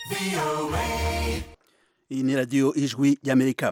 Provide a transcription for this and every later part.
iyi ni radiyo ijwi ry'amerika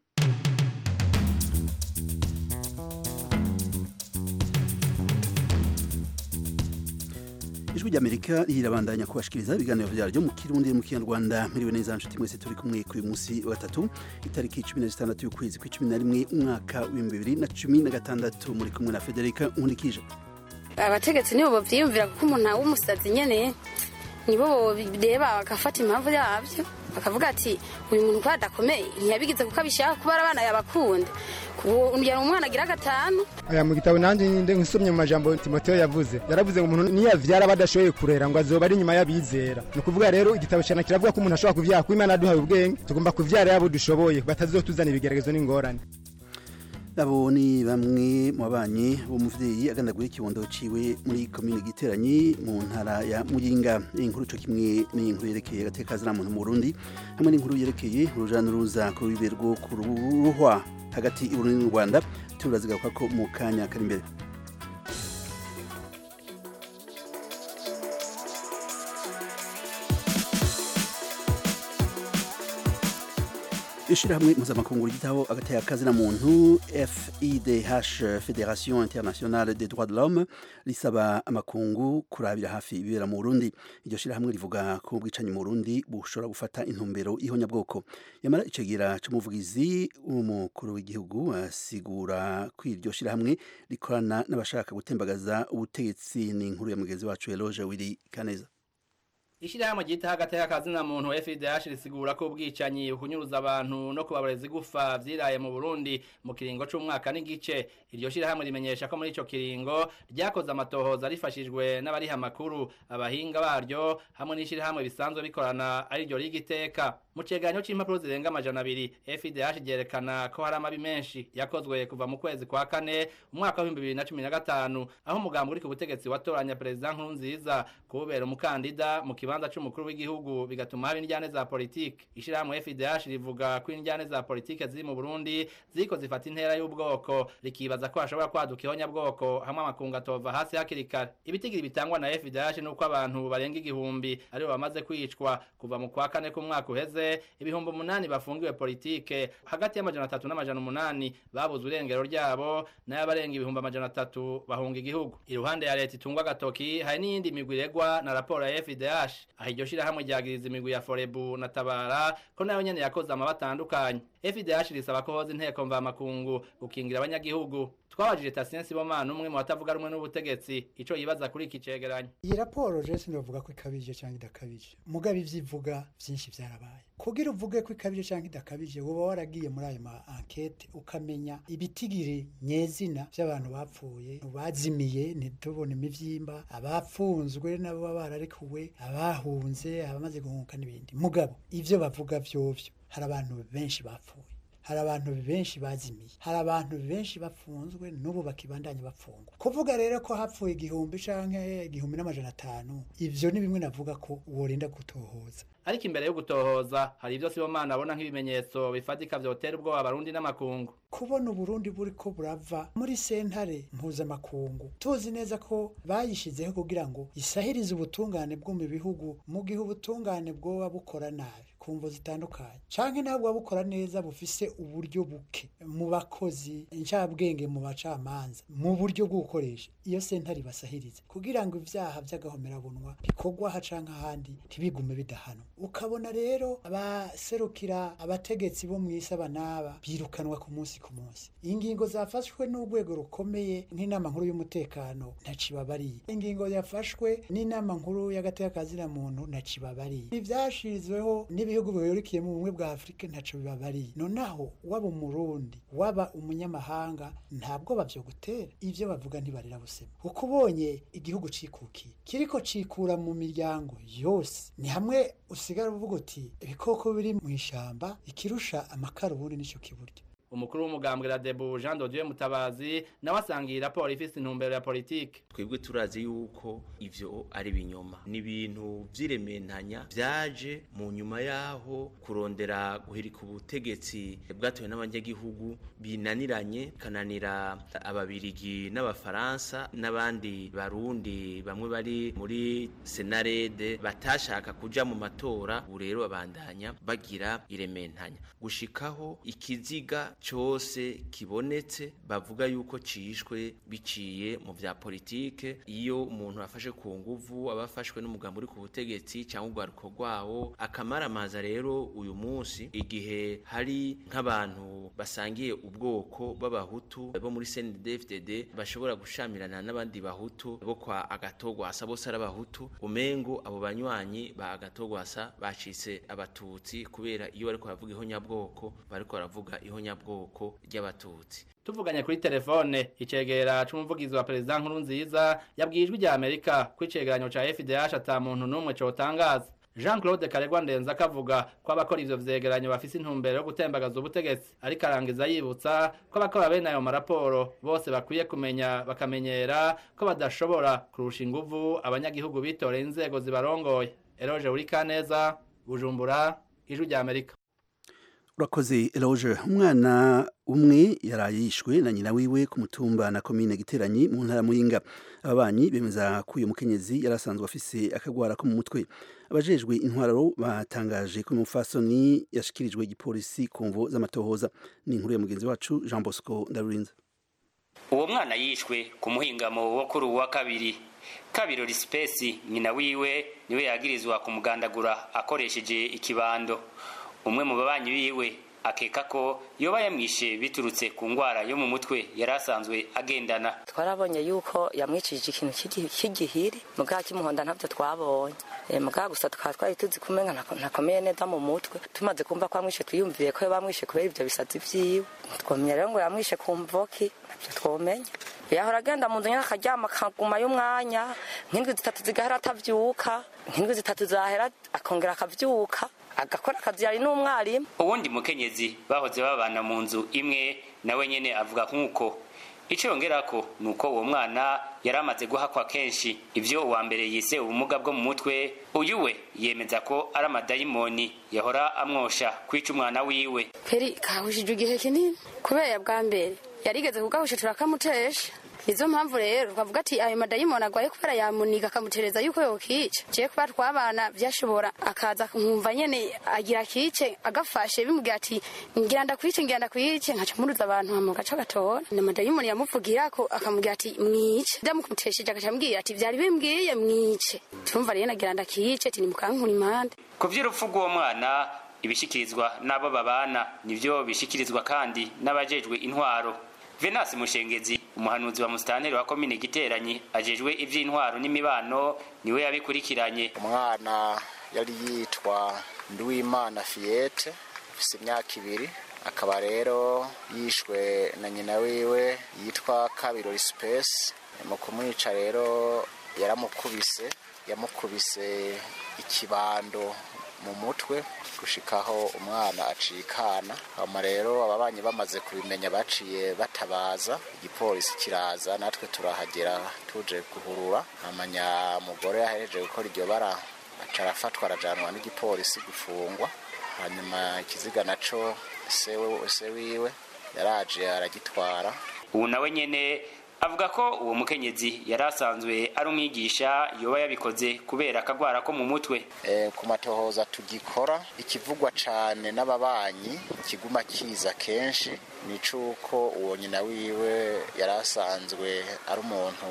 ijwi ry'amerika rirabandanya kubashikiriza ibiganiro vyaryo mu kirundi mu kinyarwanda miriwe neza nshuti mwese turi kumwe kuri musi wa gatatu itariki cumi na zitandatu y'ukwezi kw'icumi na rimwe umwaka w'ibihumbi bibiri na cumi na gatandatu muri kumwe na federika nkurikije abategetsi nibo bavyiyumvira kuko umuntu w'umusazi nyene nibo bireba bagafata impamvu yabyo bakavuga ati uyu muntu kuba adakomeye ntiyabigize kuko abishaka kuba ari abana yabakunda kugira umwana agira gatanu aya mu gitabo nanjye nde nsomye mu majambo Timotheo yavuze yaravuze ngo umuntu niyavyara badashoboye kurera ngo azoba ari nyuma y'abizera ni ukuvuga rero igitabo cyane kiravuga ko umuntu ashobora kuvyara kuko Imana yaduhaye ubwenge tugomba kuvyara yabo dushoboye batazotuzana ibigeragezo n'ingorane abo ni bamwe mu babanyi b'umuvyeyi agandaguye ikibondo ciwe muri komine giteranyi mu ntara ya muyinga inkuru co kimwe n'inkuru yerekeye agateka muntu mu burundi hamwe n'inkuru yerekeye uruja n'uruza ku rubibe rwo ku ruhwa hagati y'uburundi n'u rwanda turazigaruka ko mu kanya kari imbere ishirahamwe mpuzamakungu ryitaho agateka kazina muntu FIDH Federation Internationale des Droits de l'Homme risaba amakungu kurabira hafi ibibera mu Burundi iryo shirahamwe rivuga ko ubwicanyi mu Burundi bushobora gufata intumbero ihonyabwoko yamara icegera c'umuvugizi w'umukuru w'igihugu asigura ko iryo shirahamwe rikorana n'abashaka gutembagaza ubutegetsi ni inkuru ya mugenzi wacu Eloge Wiri Kaneza Ishirahamwe ryitaho agateka kazina muntu FIDH risigura ko ubwicanyi kunyuruza abantu no kubabareza igufa vyiraye mu Burundi mu kiringo c'umwaka n'igice iryo shirahamwe rimenyesha ko muri ico kiringo ryakoze amatohoza rifashijwe n'abariha makuru abahinga baryo hamwe n'ishirahamwe bisanzwe bikorana ari ryo rigiteka mu cegeranyo c'impapuro zirenga amajana abiri FIDH ryerekana ko hari amabi menshi yakozwe kuva mu kwezi kwa kane umwaka w'ibihumbi bibiri na cumi na gatanu aho umugambi uri ku butegetsi watoranya perezida Nkurunziza kubera umukandida mu kibanza c'umukuru w'igihugu bigatuma haba indyane za politike ishirahamwe FIDH rivuga ko indyane za politike ziri mu Burundi ziko zifata intera y'ubwoko rikibaza ko hashobora kwaduka ihonyabwoko hamwe amakungu atova hasi hakiri kare ibitigiri bitangwa na FIDH nuko abantu barenga igihumbi aribo bamaze kwicwa kuva mu kwa kane k'umwaka uheze ibihumbi umunani bafungiwe politike hagati y'amajana atatu n'amajana umunani babuze urengero ryabo n'abarenga ibihumbi amajana atatu bahunga igihugu iruhande ya leta itungwa agatoki hari n'iyindi migwi iregwa na raporo ya FIDH aho iryo shirahamwe ryagiriza imigwi ya Forebu na Tabara ko nayo nyene yakoze amaba atandukanye FIDH risaba ko hoza inteko mvamakungu gukingira abanyagihugu twabajije Tatien Sibomana umwe mu batavuga rumwe n'ubutegetsi ico yibaza kuri iki cegeranyo iyi raporo je sinovuga ko ikabije cyangwa idakabije mugabe ivyivuga vyinshi vyarabaye kugira uvuge ko ikabije cyangwa idakabije woba waragiye muri ayo ma enquete ukamenya ibitigiri nyezina vy'abantu bapfuye bazimiye ntitubone imivyimba abafunzwe nabo baba bararekuwe abahunze abamaze guhunga n'ibindi mugabo ivyo bavuga vyovyo hari abantu benshi bapfuye hari abantu benshi bazimiye hari abantu benshi bafunzwe n'ubu bakibandanya bafungwa kuvuga rero ko hapfuye igihumbi canke igihumbi n'amajana atanu ivyo ni bimwe navuga ko worinda gutohoza ariko imbere yo gutohoza hari ivyo Sibomana abona nk'ibimenyetso bifatika vyotera ubwoba abarundi n'amakungu kubona uburundi buri ko burava muri sentare mpuzamakungu tuzi neza ko bayishizeho kugira ngo isahirize ubutungane bwo mu bihugu mu gihe ubutungane bwoba bukora nabi ku mvo zitandukanye canke nabwo buba bukora neza bufise uburyo buke mu bakozi incabwenge mu bacamanza mu buryo bwo gukoresha iyo sentare ibasahirize kugira ngo ivyaha vy'agahomerabunwa bikorwa aha canke ahandi ntibigume bidahanwa ukabona rero abaserukira abategetsi bo mw'isi aba n'aba birukanwa ku munsi ku munsi ingingo zafashwe n'urwego rukomeye nk'inama nkuru y'umutekano ntacibabariye ingingo yafashwe n'inama nkuru y'agateka muntu ntacibabariye ivyashizweho n'ibihugu bihurikiye mu bumwe bwa afurika ntaco bibabariye nonaho waba umurundi waba umunyamahanga ntabwo bavyo gutera ivyo bavuga ntibarira busema kuko ubonye igihugu cikukiye kiriko cikura mu miryango yose ni hamwe usigara uvuga uti ibikoko biri mu ishamba ikirusha amakara ubundi nico kiburyo umukuru w'umugambwe radebu jean dodieu mutabazi nawe asangiye iyi raporo ifise intumbero ya politike twebwe turazi yuko ivyo ari binyoma ni ibintu vy'irementanya vyaje mu nyuma yaho kurondera guhirika ubutegetsi bwatowe n'abanyagihugu binaniranye kananira ababirigi n'abafaransa n'abandi barundi bamwe bari muri senarede batashaka kuja mu matora ubu rero babandanya bagira irementanya gushikaho ikiziga cose kibonetse bavuga yuko cishwe biciye mu vya politike iyo umuntu afashe ku nguvu aba afashwe n'umugambi uri ku butegetsi cyangwa urwaruko rwawo akamaramaza rero uyu munsi igihe hari nk'abantu basangiye ubwoko b'abahutu bo muri CNDD-FDD bashobora gushamirana n'abandi bahutu bo kwa agatogwasa bose ari abahutu umengo abo banywanyi ba agatogwasa bacitse abatutsi kubera iyo bariko baravuga ihonyabwoko bariko baravuga ihonyabwoko ry'abatutsi tuvuganye kuri telefone icegera c'umuvugizi wa perezida nkuru nziza yabwiye ijwi rya amerika ko icegeranyo ca fdh ata muntu n'umwe cotangaza jean claude karegwa ndenza akavuga ko abakora ivyo vyegeranyo bafise intumbero yo gutembagaza ubutegetsi ariko arangiza yibutsa ko abakora bene ayo maraporo bose bakwiye kumenya bakamenyera ko badashobora kurusha inguvu abanyagihugu bitoreye inzego zibarongoye eroje urikaneza bujumbura ijwi rya amerika urakoze eloge umwana umwe yaraye yishwe na nyina wiwe ku mutumba na komine giteranyi mu ntara muyinga ababanyi bemeza ko uyu mukenyezi yari asanzwe afise akagwara ko mu mutwe abajejwe intwaro batangaje ko umufasoni yashikirijwe igipolisi ku mvo z'amatohoza ni inkuru ya mugenzi wacu jean bosco ndarurinze uwo mwana yishwe ku muhingamo wo kuri uwa kabiri kabiro risipesi nyina wiwe niwe yagirizwa kumugandagura akoresheje ikibando umwe mu babanyi biwe akeka ko yoba yamwishe biturutse ku ndwara yo mu mutwe yari asanzwe agendana twarabonye yuko yamwicishije ikintu cy'igihiri mugabo cy'umuhondo ntabyo twabonye mugabo gusa tukaba twari tuzi kumenga ntakomeye neza mu mutwe tumaze kumva ko yamwishe twiyumviye ko bamwishe kubera ibyo bisazi vyiwe twomenya rero ngo yamwishe ku mvoki ntabyo twomenya yahora agenda mu nzu nyine akaryama akaguma y'umwanya nk'indwi zitatu zigahera atavyuka nk'indwi zitatu zahera akongera akavyuka agakora akazi yari n'umwarimu uwundi mukenyezi bahoze babana mu nzu imwe nawe nyene avuga nk'uko ico yongerako ni uko uwo mwana yari amaze guhakwa kenshi ivyo uwa mbere yise ubumuga bwo mu mutwe uyu we yemeza ko ari amadayimoni yahora amwosha kwica umwana wiwe peri kahushije igihe kinini kubera bwa mbere yarigeze kugahusha turakamutesha nizo mpamvu rero twavuga ati ayo madayimoni agwaye kubera yamuniga akamutereza yuko yokica ciye kuba twabana vyashobora akaza nkumva nyene agira kice agafashe bimubwira ati ngira ndakwice ngira ndakwice nkaca muruza abantu hama gaca gatora na madayimoni yamuvugirako akamubwira ati mwice ndamukumutesheje agaca ambwira ati vyari bimbwiye mwice tumva rero nagira ndakice ati nimukankura impande ku vy'urupfu rw'uwo mwana ibishikirizwa n'abo babana nivyo bishikirizwa kandi n'abajejwe intwaro venasi mushengezi umuhanuzi wa musitanteri wa komine giteranyi ajejwe ivy'intwaro n'imibano niwe yabikurikiranye umwana yari yitwa nduwimana fiyete afise imyaka ibiri akaba rero yishwe na nyina wiwe yitwa kabiro risipesi mu kumwica rero yaramukubise yamukubise ikibando mu mutwe gushikaho umwana acikana hama rero ababanyi bamaze kubimenya baciye batabaza igipolisi kiraza natwe turahagera tuje guhurura amanya mugore yahereje gukora iryo bara aca arafatwa arajanwa n'igipolisi gufungwa hanyuma ikiziga naco sewe se wiwe yaraje aragitwara ubu nawe nyene avuga ko uwo mukenyezi yari asanzwe ari umwigisha yoba yabikoze kubera akagwara ko mu mutwe e, ku matohoza tugikora ikivugwa cane n'ababanyi kiguma kiza kenshi ni cuko uwo nyina wiwe yari asanzwe ari umuntu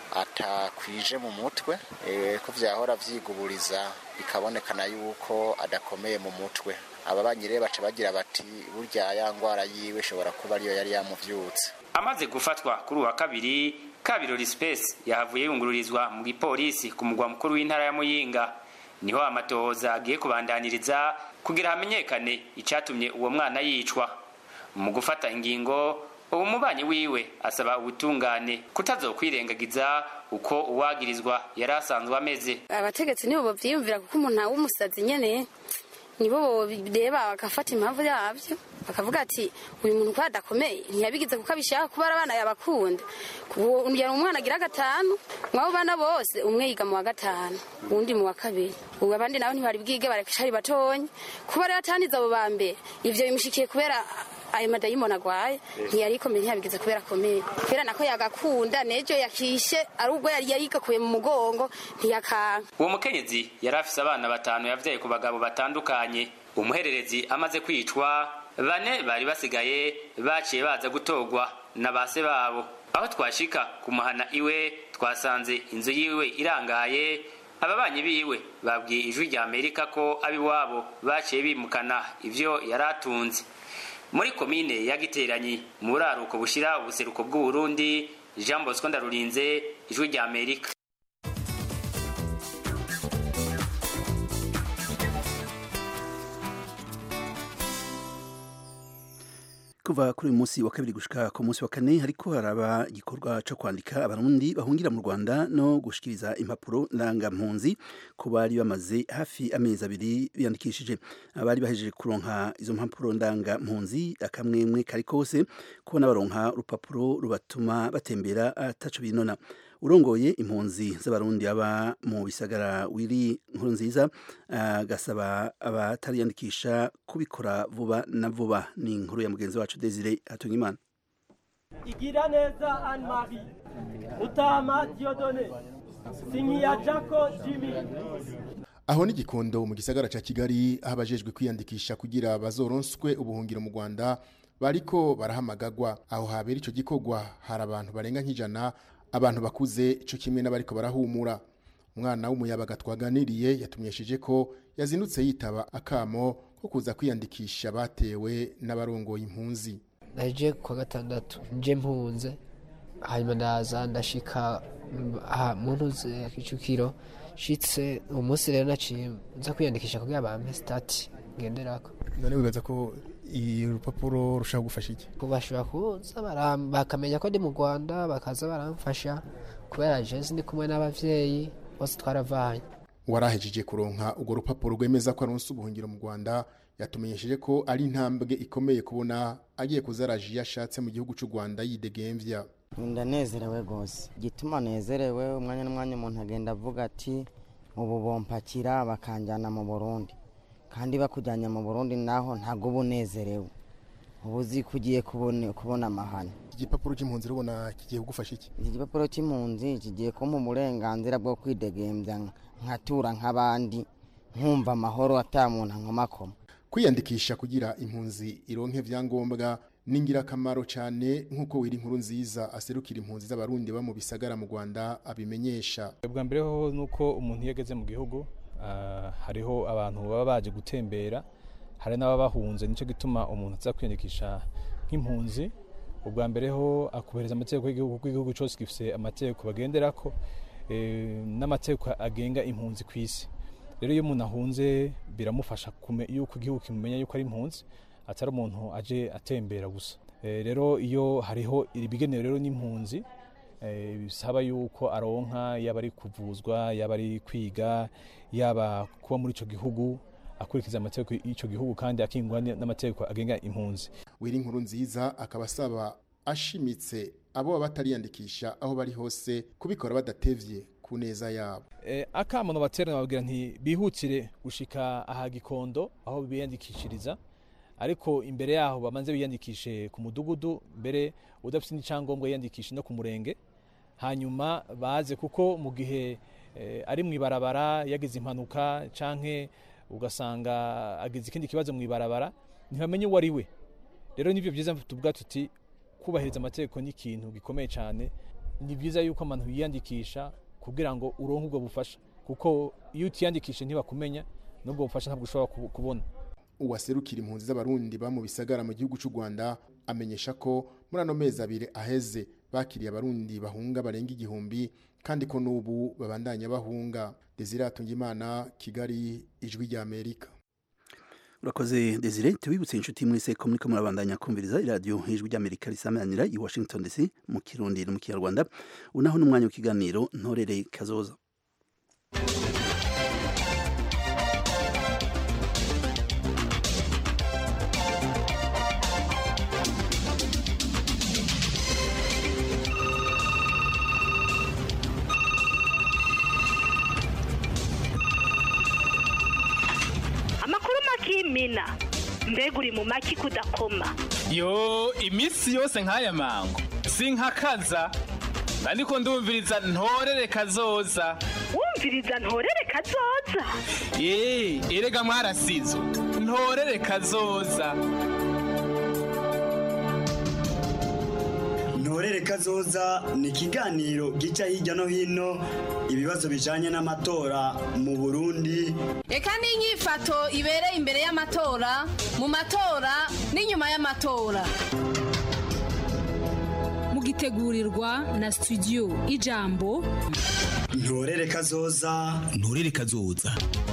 atakwije mu mutwe e, ko vyahora vyiguburiza bikabonekana yuko adakomeye mu mutwe ababanyi rero baca bagira bati burya ya ngwara yiwe ishobora kuba ariyo yari yamuvyutse amaze gufatwa kuri uwa kabiri kabirori space yahavuye yungururizwa mu gipolisi ku mugwa mukuru w'intara ya muyinga niho amatohoza agiye kubandaniriza kugira hamenyekane icatumye uwo mwana yicwa mu gufata ingingo uwo mubanyi wiwe asaba ubutungane kutazokwirengagiza uko uwagirizwa yari asanzwe ameze abategetsi nibo bavyiyumvira kuko umuntu w'umusazi nyene nibo bireba bagafata impamvu yabyo bakavuga ati uyu muntu ko adakomeye ntiyabigize kuko abishaka kuba abana yabakunda yari umwana agira gatanu mwabo bana bose umwe yiga mu wa gatanu uwundi mu wa kabiri ubu abandi nabo ntibari bwige barakishari batonye kuba rero atanize abo ba mbere ivyo bimushikiye kubera ayo madayimoni agwaye ntiyari ikomeye ntiyabigize kubera akomeye kubera nako yagakunda nejo yakishe ari ubwo yari yarigakuye mu mugongo ntiyakanka uwo mukenyezi yari afise abana batanu yavyaye ku bagabo batandukanye umuhererezi amaze kwicwa bane bari basigaye baciye baza gutorwa na base babo aho twashika kumuhana iwe twasanze inzu yiwe irangaye ababanyi biwe babwiye ijwi rya amerika ko abiwabo baciye bimukana ivyo yari atunze muri komine ya giteranyi mu buraruko bushira ubuseruko bw'uburundi jean bosco ndarurinze ijwi rya amerika kuva kuri uyu munsi wa kabiri gushika ku munsi wa kane hariko haraba igikorwa co kwandika abarundi bahungira mu Rwanda no gushikiriza impapuro ndangampunzi ku bari bamaze hafi amezi abiri biyandikishije abari bahejeje kuronka izo mpapuro ndangampunzi akamwemwe kari kose kubona baronka urupapuro rubatuma batembera ataco binona urongoye impunzi z'abarundi aba mu bisagara wiri nkuru nziza agasaba uh, abatariyandikisha kubikora vuba na vuba ni inkuru ya mugenzi wacu Desire Hatungimana igira neza Anne Marie Mutama Diodone Sinyiya Jaco Jimmy aho ni gikondo mu gisagara ca Kigali aho abajejwe kwiyandikisha kugira bazoronswe ubuhungiro mu Rwanda bariko barahamagagwa aho habera ico gikorwa hari abantu barenga nk'ijana abantu bakuze ico kimwe n'abariko barahumura umwana w'umuyabaga twaganiriye yatumyesheje ko yazindutse yitaba akamo ko kuza kwiyandikisha batewe n'abarongoye impunzi naje kwa gatandatu nje mpunze hanyuma ndaza ndashika mu ntuze ya kicukiro shitse uwo munsi rero naciye nza kwiyandikisha kugira bampe stati ngenderako none wibaza ko urupapuro rushaka gufasha iki bashobora kuza bakamenya ko ndi mu rwanda bakaza baramfasha kubera jensi ndi kumwe n'abavyeyi bose twaravanye warahejeje kuronka urwo rupapuro rwemeza ko aronse ubuhungiro mu rwanda yatumenyesheje ko ari intambwe ikomeye kubona agiye kuzaraje iyo ashatse mu gihugu cy'u rwanda yidegemvya ndanezerewe rwose igituma nezerewe umwanya n'umwanya umuntu agenda avuga ati ubu bompakira bakanjyana mu burundi kandi bakujyanye mu burundi naho ntabwo uba unezerewe uba uzi ko ugiye kubona amahane iki gipapuro cy'impunzi urabona kigiye kugufasha iki iki gipapuro cy'impunzi kigiye kumpa uburenganzira bwo kwidegembya nkatura nk'abandi nkumva amahoro atamuntu nkomakoma kwiyandikisha kugira impunzi ironke vyangombwa ni ingirakamaro cyane nk'uko wiri inkuru nziza aserukira impunzi z'abarundi ba mu bisagara mu rwanda abimenyesha bwa mbere ho nuko umuntu iyo ageze mu gihugu hariho abantu baba baje gutembera hari n'ababahunze nicyo gituma umuntu aza kwiyandikisha nk'impunzi ubwa mbere ho akubereza amategeko y'igihugu kuko igihugu cyose gifite amategeko bagenderako n'amategeko agenga impunzi ku isi rero iyo umuntu ahunze biramufasha yuko igihugu kimumenya yuko ari impunzi atari umuntu aje atembera gusa rero iyo hariho ibigenewe rero n'impunzi bisaba yuko aronka yaba ari kuvuzwa yaba ari kwiga yaba kuba muri icyo gihugu akurikiza amategeko y'icyo gihugu kandi akingwa n'amategeko agenga impunzi wiri inkuru nziza akaba asaba ashimitse abo baba batariyandikisha aho bari hose kubikora badatevye ku neza yabo akamono baterana babwira nti bihutire gushika aha gikondo aho biyandikishiriza ariko imbere yaho bamanze biyandikishe ku mudugudu mbere udafite n'icyangombwa yiyandikishe no ku murenge hanyuma baze kuko mu gihe ari mu ibarabara yagize impanuka canke ugasanga agize ikindi kibazo mu ibarabara ntibamenye uwo ari we rero nibyo byiza tuvuga tuti kubahiriza amategeko ni ikintu gikomeye cyane ni byiza yuko abantu biyandikisha kugira ngo uronke ubwo bufasha kuko iyo utiyandikishe ntibakumenya n'ubwo bufasha ntabwo ushobora kubona uwaserukira impunzi z'abarundi ba mu bisagara mu gihugu cy'u Rwanda amenyesha ko muri ano mezi abiri aheze bakiriye abarundi bahunga barenga igihumbi kandi ko n'ubu babandanya bahunga Desire Atungimana Kigali ijwi rya Amerika urakoze Desire tubibutse inshuti muri se ko muriko murabandanya kumviriza iradiyo ijwi ry'Amerika risamanira i Washington DC mu Kirundi no mu Kinyarwanda unaho n'umwanya w'ikiganiro ntorere kazoza ukimina mbega uri mu maki kudakoma yo iminsi yose nk'aya mango sinkakaza ariko ndumviriza ntorere kazoza wumviriza ntorere kazoza ye erega mwarasizo ntorere kazoza ntorere kazoza ni ikiganiro gica hirya no hino ibibazo bijanye n'amatora mu burundi reka n'inyifato ibereye imbere y'amatora mu matora n'inyuma y'amatora mugitegurirwa na studio ijambo ntorere kazoza ntorere kazoza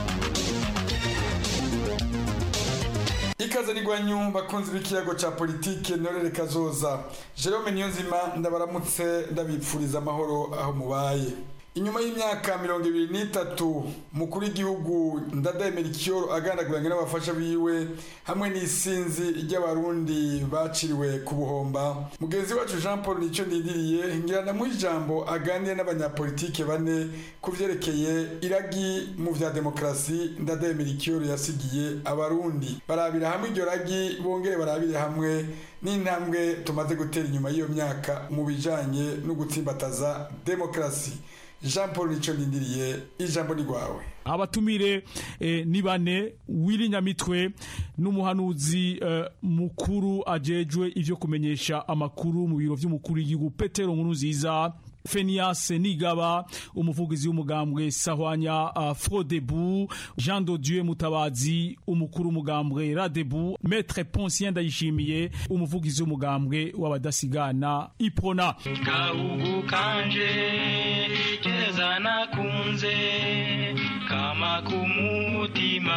ikaze rigwanyu bakunzi b'ikiyago ca politike ntorere kazoza jerome niyonzima ndabaramutse ndabipfuriza amahoro aho mubaye inyuma y'imyaka mirongo ibiri n'itatu mukuru w'igihugu ndadaye merikiyoro agandaguranye n'abafasha biwe hamwe n'isinzi ry'abarundi baciriwe ku buhomba mugenzi wacu jean paul nicyo ndindiriye ngira ndamuha ijambo aganire n'abanyapolitike bane ku vyerekeye iragi mu vya demokarasi ndadaye merikiyoro yasigiye abarundi barabira hamwe iryo ragi bongere barabire hamwe n'intambwe tumaze gutera inyuma y'iyo myaka mu bijanye no gutsimbataza demokarasi jean paul nicyo ndindiriye ijambo ni rwawe abatumire eh, ni bane wiri nyamitwe n'umuhanuzi eh, mukuru ajejwe ivyo kumenyesha amakuru mu biro vy'umukuru w'igihugu petero nkuru nziza Fenias Nigaba umuvugizi w'umugambwe Sahwanya uh, Frodebu Jean de Dieu Mutabazi umukuru w'umugambwe Radebu Maître Poncien Ndayishimiye umuvugizi w'umugambwe w'abadasigana Iprona Gahugu kanje keza nakunze kama kumutima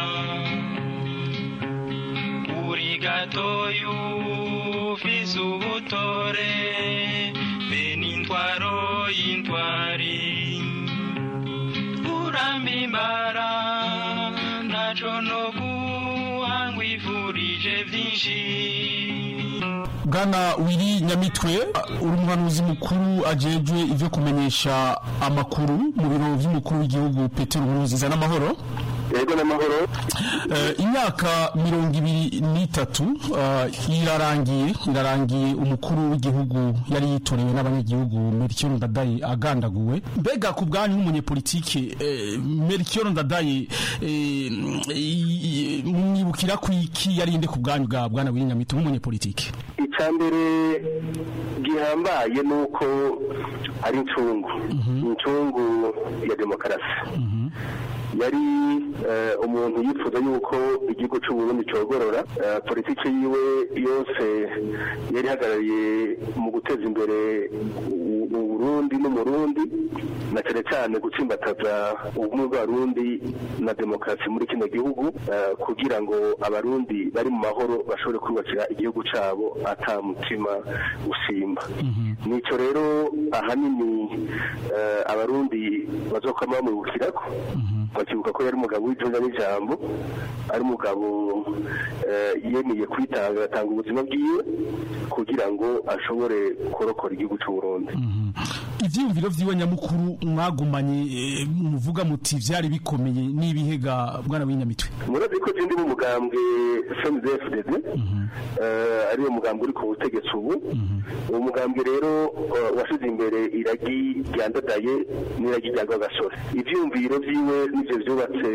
uri gatoyu ufise ubutore benintwaro y'intwari uramimbara ntaco no guhangwifurije vyinshi Bwana Wiri Nyamitwe uri umuhanuzi mukuru ajejwe ivyo kumenyesha amakuru mu biro vy'umukuru w'igihugu Petero Nkurunziza n'amahoro yego n'amahoro imyaka mirongo ibiri n'itatu irarangiye irarangiye umukuru w'igihugu yari yitorewe n'abanyagihugu Melchior Ndadaye agandaguwe mbega ku bwanyu nk'umunyepolitike Melchior Ndadaye mwibukira ku iki yarinde ku bwanyu bwa bwana w'inyamitwe nk'umunyepolitike icya mbere gihambaye ni uko ari incungu incungu ya demokarasi yari umuntu yifuza yuko igihugu cy'uburundi cyogorora politiki yiwe yose yari ihagarariye mu guteza imbere uburundi n'umurundi na cyane cyane gutsimbataza ubumwe bw'abarundi na demokarasi muri kino gihugu kugira ngo abarundi bari mu mahoro bashobore kubakira igihugu cyabo ata mutima usimba nicyo rero ahanini abarundi bazokwama bamwibukirako bakibuka ko yari umugabo w'ijonga n'ijambo ari umugabo yemeye kwitanga agatanga ubuzima bwiwe kugira ngo ashobore kurokora igihugu cy'u Burundi ivyiyumviro vyiwe nyamukuru mwagumanye muvuga muti vyari bikomeye n'ibihega bwana w'inyamitwe murazi ko ndi mu mugambwe FMDFDD ari wo mugambwe uri ku butegetsi ubu uwo mugambwe rero washize imbere iragi ryandadaye n'iragi rya Rwagasore ivyiyumviro vyiwe nivyo vyubatse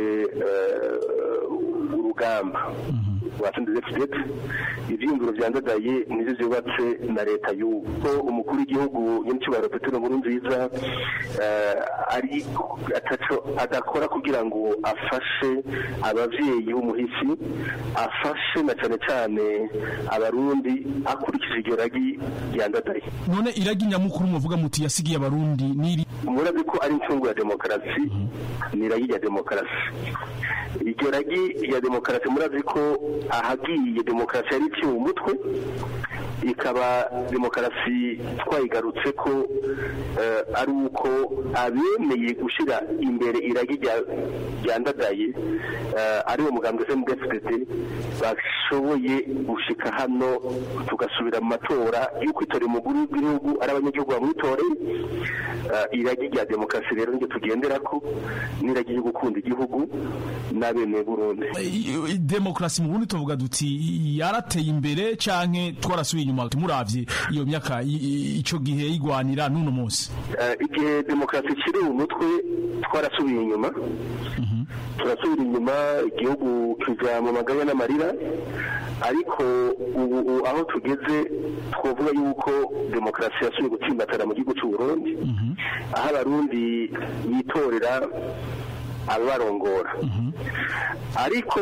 urugamba watsinze FDP ivyiyumviro vyandadaye nivyo vyubatse na leta y'ubu ko umukuru w'igihugu nyamicibaro Petero Nkurunziza ari ataco adakora kugira ngo afashe abavyeyi b'umuhisi afashe na cane cane abarundi akurikije iryo ragi ryandadaye none iragi nyamukuru muvuga muti yasigiye abarundi niri murazi ko ari incungu ya demokarasi ni iragi rya demokarasi iryo ragi rya demokarasi murazi ko ahagiye demokarasi yari iciwe umutwe ikaba demokarasi twayigarutse ko ari uko abemeye gushyira imbere iragi ryandadaye ari wo mugambwe FMDFDD bashoboye gushika hano tugasubira mu matora y'uko itoreye umuguru w'igihugu ari abanyagihugu bamwitoreye iragi rya demokarasi rero niryo tugendera ko n'iragi ryo gukunda igihugu bene burundi I- i- demokarasi mu burundi tuvuga duti yarateye imbere canke twarasubiye inyuma muravye iyo myaka i- i- ico gihe yigwanira n'uno munsi Eh, igihe demokarasi ikiri mu mutwe twarasubiye inyuma turasubira inyuma igihugu kija mu maganya n'amarira ariko ubu ubu aho tugeze twavuga yuko demokarasi yasubiye gutsimbatara mu gihugu cy'u Burundi aho abarundi bitorera ababarongora ariko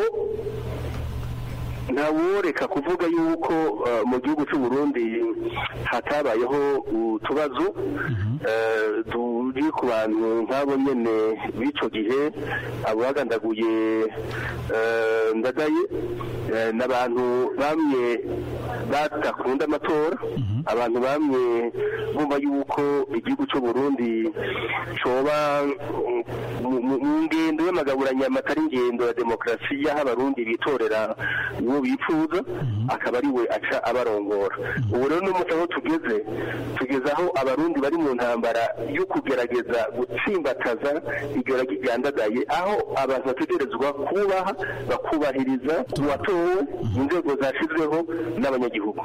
ntaworeka kuvuga yuko eh, mu gihugu cy'u Burundi hatabayeho utubazo eh, turi ku bantu nk'abo nyene b'ico gihe abo bagandaguye eh, ndadaye eh, n'abantu bamwe badakunda amatora abantu bamwe bumva yuko igihugu cy'u Burundi coba mm, mu- mu mu ngendo y'amagaburanyama atari ingendo ya demokarasi y'aho abarundi bitorera uwo bifuza akaba ari we aca abarongora ubu rero n'umunsi aho tugeze tugeze aho abarundi bari mu ntambara yo kugerageza gutsimbataza igera ryandagaye aho abantu bategerezwa kubaha bakubahiriza uwatowe inzego zashyizweho n'abanyagihugu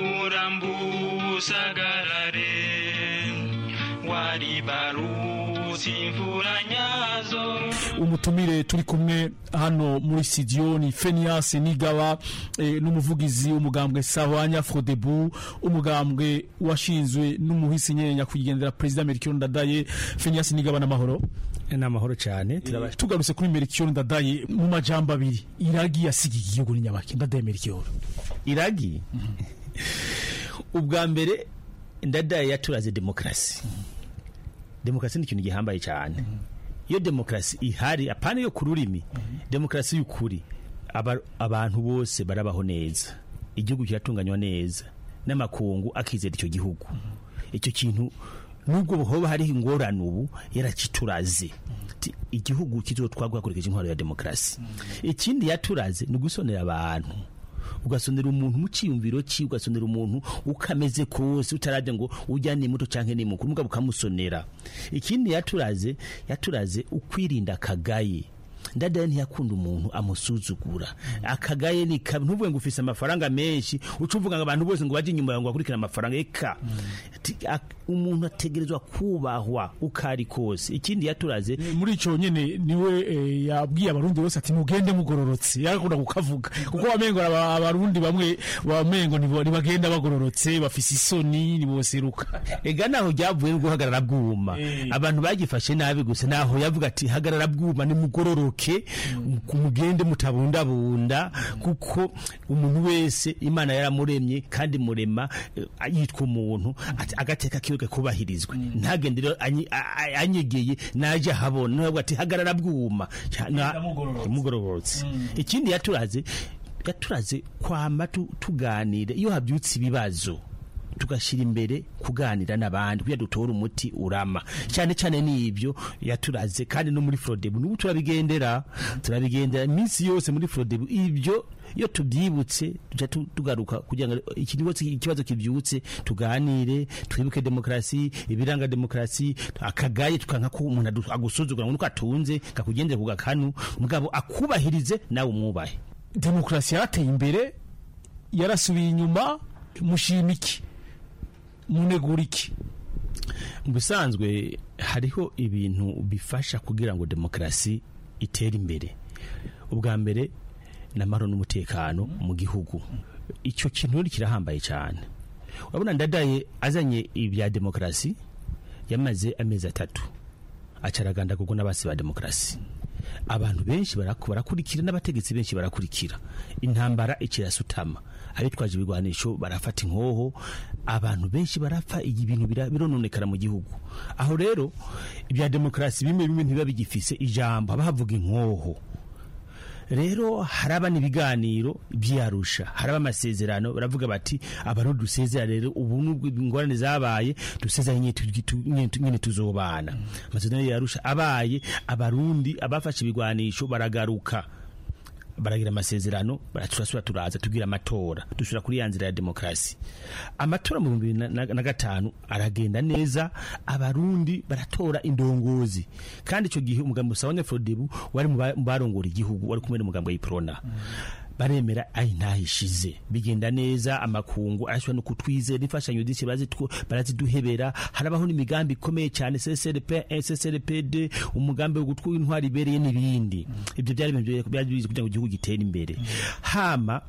usagarare waribarutse imvura nyazo umutumire turi kumwe hano muri studio ni Fenias Nigaba eh, n'umuvugizi w'umugambwe Sahwanya Frodebu umugambwe washinzwe n'umuhisi nyenya kugendera president Melchior Ndadaye Fenias Nigaba n'amahoro n'amahoro cyane tugarutse kuri Melchior Ndadaye mu majambo abiri iragi yasigiye igihugu ni nyabaki Ndadaye Melchior iragi ubwa mbere ndadaye yaturaze demokarasi demokarasi ni ikintu gihambaye cyane iyo demokarasi ihari apana yo ku rurimi demokarasi y'ukuri aba- abantu bose barabaho neza igihugu kiratunganywa neza n'amakungu akizera icyo gihugu icyo kintu nubwo hoba hariho ingorane ubu yarakituraze Ti- igihugu kizotwagwa hakurikije intwaro ya demokarasi ikindi yaturaze ni ugusonera abantu ugasonera umuntu mu cyiyumviro cye ugasonera umuntu ukameze kose utarabye ngo ujya ni muto cyangwa ni mukuru mugabo ukamusonera ikindi yaturaze yaturaze ukwirinda akagaye ndadaye ntiyakunda umuntu amusuzugura akagaye ni kabi ntuvuge ngo ufise amafaranga menshi uca uvuga ngo abantu bose ngo bajye inyuma yawe ngo bakurikirane amafaranga eka Ati, ak- umuntu ategerezwa kubahwa uko ari kose ikindi yaturaze muri ico nyene niwe eh, yabwiye abarundi bose ati mugende mugororotse yarakunda kukavuga kuko wamengo aba- abarundi bamwe wamengo nibo- ntibagenda bagororotse bafise isoni niboseruka ega naho ryavuye no guhagarara bwuma abantu bagifashe nabi gusa naho yavuga ati hagarara bwuma nimugororoke mugende mutabundabunda kuko umuntu wese imana yaramuremye kandi murema eh, yitwa umuntu ati agateka kiwe kubahirizwe ntagende rero anyi- a- a- anyegeye naje ahabona nawe ati hagarara bwuma Ca- na- mugororotse ikindi yaturaze yaturaze kwama tu- tuganira iyo habyutse ibibazo tugashyira imbere kuganira n'abandi kugira dutore umuti urama cyane cyane n'ibyo yaturaze kandi no muri forodebu n'ubu turabigendera turabigendera iminsi yose muri forodebu ibyo iyo tubyibutse tujya tu- tugaruka kugira ngo ikibazo ikibazo kibyutse tuganire twibuke demokarasi ibiranga demokarasi akagaye tukanka ko umuntu adu- agusuzugura ngo nuko atunze kakugendere ku gakanu mugabo akubahirize nawe umwubahe demokarasi yarateye imbere yarasubiye inyuma mushima iki munegura iki mu bisanzwe hariho ibintu bifasha kugira ngo demokarasi itere imbere ubwa mbere ni amahoro n'umutekano mu gihugu icyo kintu rero kirahambaye cyane urabona ndadaye azanye ibya demokarasi yamaze amezi atatu acaraganda kuko n'abasi ba demokarasi abantu benshi baraku- barakurikira n'abategetsi benshi barakurikira intambara ikirasutama abitwaje ibigwanisho barafata inkoho abantu benshi barapfa iyi bintu bira- birononekara mu gihugu aho rero ibya demokarasi bimwe bimwe ntibiba bigifise ijambo haba havuga inkoho rero haraba n'ibiganiro byarusha haraba amasezerano baravuga bati abarundi dusezera rero ubu nubwo ingorane zabaye dusezeranye nyine tu- tu- nyine tu- nyine tuzobana amasezerano yarusha abaye abarundi abafashe ibigwanisho baragaruka baragira amasezerano turasubira turaza tugira amatora dusubira kuri ya nzira ya demokarasi amatora mu bihumbi bibiri na- na gatanu aragenda neza abarundi baratora indongozi kandi icyo gihe umugambi usabanya frodebu wari mu ba- mu barongora igihugu wari kumwe n'umugambi w'iprona baremera ayi ntahishize bigenda neza amakungu arashobora no kutwizera imfashanyo z'iki barazitwo- baraziduhebera harabaho n'imigambi ikomeye cyane CCRP SSRPD umugambi wo gutwara intwari ibereye n'ibindi ibyo byari ibintu byari bizi kugira ngo igihugu gitere imbere hama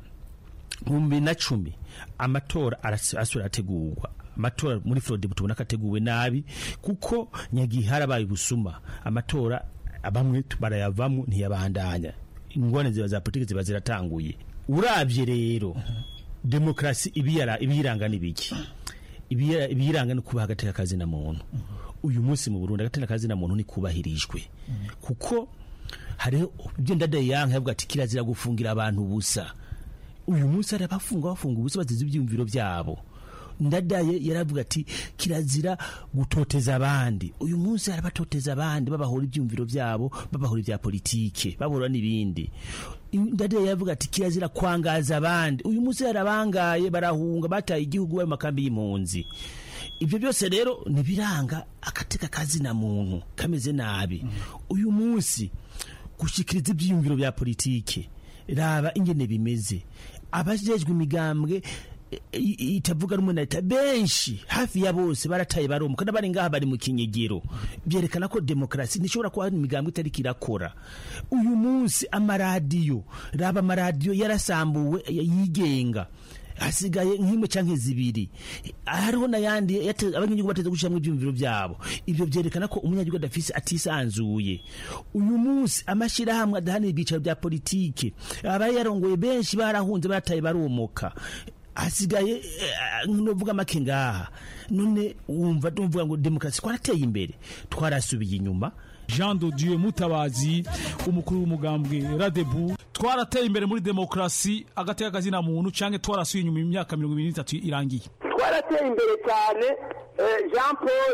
mu bibiri na cumi amatora aras- asubira arategurwa amatora muri Florida tubona ko ateguwe nabi kuko nyagihe harabaye ubusuma amatora bamwe barayavamo ntiyabandanya ingwane ziba za politiki ziba ziratanguye urabye rero demokarasi ibiyara ibiyiranga n'ibiki Ibiya- ibiyiranga ni kubaha agateka kazina muntu uyu munsi mu Burundi agateka kazina muntu ni kubahirijwe kuko hariho ibyo ndadaye yanka yavuga ati kirazira gufungira abantu ubusa uyu munsi hari abafunga bafunga ubusa bazize ibyiyumviro byabo ndadaye yaravuga ati kirazira gutoteza abandi uyu munsi hari abatoteza abandi babahora ibyumviro byabo babahora ibya politike babahora n'ibindi ndadaye yaravuga ati kirazira kwangaza abandi uyu munsi hari abangaye barahunga bataye igihugu bari mu makambi y'impunzi ibyo byose rero ntibiranga agateka kazina muntu kameze nabi uyu munsi gushikiriza ibyiyumviro bya politike raba ingene bimeze abajejwe imigambwe i- i- itavuga rumwe na leta benshi hafi ya bose barataye baromuka n'abari ngaha bari mu kinyegero byerekana ko demokarasi ntishobora kuba hari imigambwe itariko irakora uyu munsi amaradiyo raba amaradiyo yarasambuwe yigenga hasigaye nk'imwe canke zibiri hariho n'ayandi yate- abanyagihugu bateze gushiramwo ivyumviro vyabo ivyo vyerekana ko umunyagihugu adafise atisanzuye uyu munsi amashirahamwe adahanira ibyicaro vya politike abaye yarongoye benshi barahunze barataye baromoka hasigaye eh, novuga make ngaha none wumva tuvuga ngo demokarasi twarateye imbere twarasubiye inyuma Jean de Dieu Mutabazi umukuru w'umugambwe Radebu twarateye imbere muri demokrasi agateka kazina muntu canke twarasuye inyuma imyaka 23 irangiye twarateye imbere cyane eh, jean paul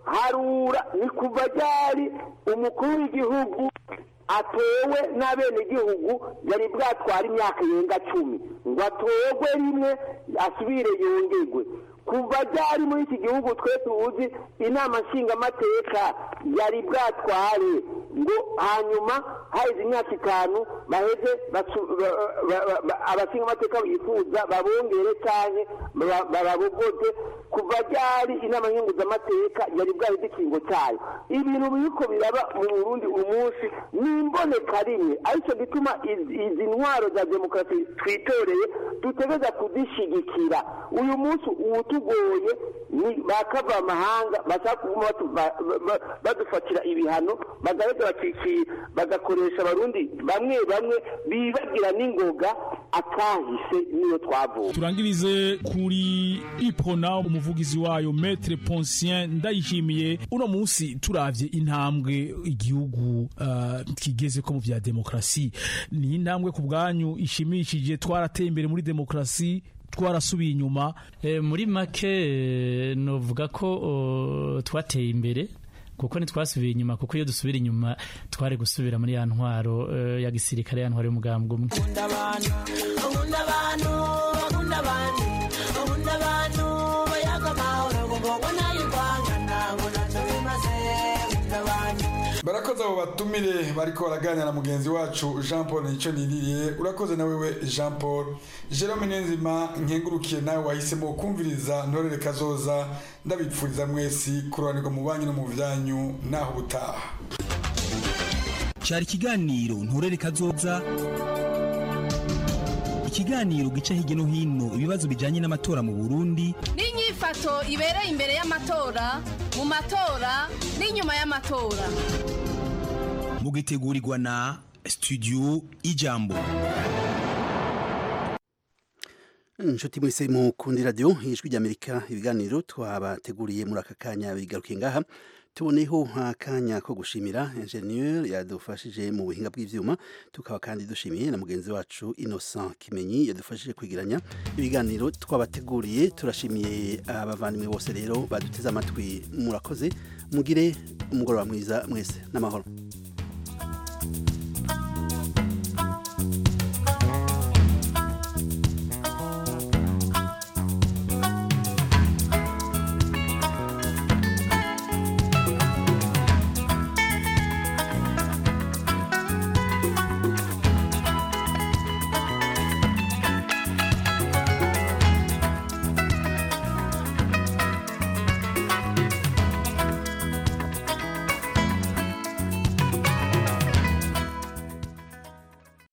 harura ni kuva ryari umukuru w'igihugu atowe n'abenegihugu yari bwatwara imyaka yenga cumi ngo atorwe rimwe asubire yongerwe kuva ryari muri iki gihugu twe tuzi inama nshingamateka yari bwatware ngo hanyuma haheze imyaka itanu baheze basu- ba- ba- ba- ba- abashingamateka bifuza babongere cyane barabogoze kuva ryari inama nkenguzamateka yari bwaheze ikingo cyayo ibintu biriko biraba mu burundi uyu munsi ni imboneka rimwe aricyo gituma izi izi ntwaro za demokarasi twitoreye dutegereza kuzishigikira uyu munsi uwutugoye ni bakava amahanga bashaka kuguma batu- ba- ba- ba- badufatira ibihano bagaheza bakiki- bagakoresha abarundi bamwe bamwe bibagira n'ingoga akahise niyo twavuye turangirize kuri ipona umuvugizi wayo metre poncien ndayishimiye uno munsi turavye intambwe igihugu uh, kigeze ko mu vya demokrasi ni intambwe ku bwanyu ishimishije twarateye imbere muri demokrasi twarasubiye inyuma Eh, muri make eh, novuga ko oh, twateye imbere kuko ntitwasubiye inyuma kuko iyo dusubira inyuma twari gusubira muri ya ntwaro eh, ya gisirikare ya ntwaro y'umugambwe umwe nkunda abantu nkunda abantu bakunda abantu nkunda abantu bayaga amahoro ngo ngo nayirwangana ngo ntacyo bimaze nkunda abantu barakoze abo batumire bariko baraganira na mugenzi wacu jean paul nicyo niririye urakoze na wewe jean paul jerome niyonzima nkengurukiye nawe wahisemo kumviriza ntorere kazoza ndabipfuriza mwesi kurobanirwa mu banyu no mu byanyu naho ubutaha cyari ikiganiro nturere kazoza ikiganiro gica hirya no hino ibibazo bijyanye n'amatora mu burundi n'inyifato ibereye imbere y'amatora mu matora n'inyuma y'amatora mugitegurirwa na studio ijambo inshuti mwese mukundi radiyo ijwi ry'amerika ibiganiro twabateguriye muri aka kanya bigarukiye ngaha tuboneho akanya ko gushimira enjeniyeri yadufashije mu buhinga bw'ibyuma tukaba kandi dushimiye na mugenzi wacu innocent kimenyi yadufashije kwigiranya ibiganiro twabateguriye turashimiye abavandimwe bose rero baduteze amatwi murakoze mugire umugoroba mwiza mwese n'amahoro